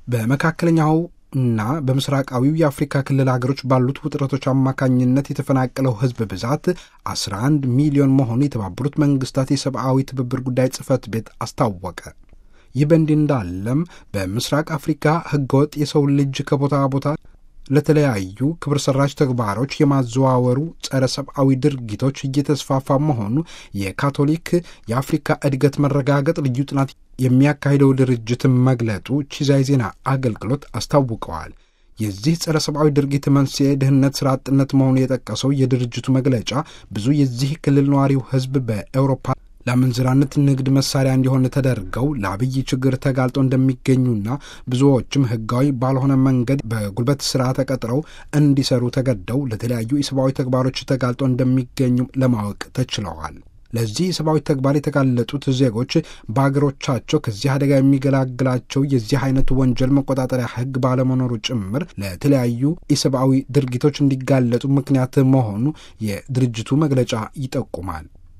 በመካከለኛው እና በምስራቃዊው የአፍሪካ ክልል ሀገሮች ባሉት ውጥረቶች አማካኝነት የተፈናቀለው ሕዝብ ብዛት 11 ሚሊዮን መሆኑ የተባበሩት መንግስታት የሰብአዊ ትብብር ጉዳይ ጽሕፈት ቤት አስታወቀ። ይህ በእንዲህ እንዳለም በምስራቅ አፍሪካ ሕገወጥ የሰው ልጅ ከቦታ ቦታ ለተለያዩ ክብር ሰራሽ ተግባሮች የማዘዋወሩ ጸረ ሰብአዊ ድርጊቶች እየተስፋፋ መሆኑ የካቶሊክ የአፍሪካ እድገት መረጋገጥ ልዩ ጥናት የሚያካሂደው ድርጅት መግለጡ ቺዛይ ዜና አገልግሎት አስታውቀዋል። የዚህ ጸረ ሰብአዊ ድርጊት መንስኤ ድህነት፣ ስራ አጥነት መሆኑ የጠቀሰው የድርጅቱ መግለጫ ብዙ የዚህ ክልል ነዋሪው ህዝብ በኤውሮፓ ለአመንዝራነት ንግድ መሳሪያ እንዲሆን ተደርገው ለአብይ ችግር ተጋልጦ እንደሚገኙና ብዙዎችም ህጋዊ ባልሆነ መንገድ በጉልበት ስራ ተቀጥረው እንዲሰሩ ተገደው ለተለያዩ የሰብአዊ ተግባሮች ተጋልጦ እንደሚገኙ ለማወቅ ተችለዋል። ለዚህ የሰብአዊ ተግባር የተጋለጡት ዜጎች በአገሮቻቸው ከዚህ አደጋ የሚገላግላቸው የዚህ አይነቱ ወንጀል መቆጣጠሪያ ህግ ባለመኖሩ ጭምር ለተለያዩ የሰብአዊ ድርጊቶች እንዲጋለጡ ምክንያት መሆኑ የድርጅቱ መግለጫ ይጠቁማል።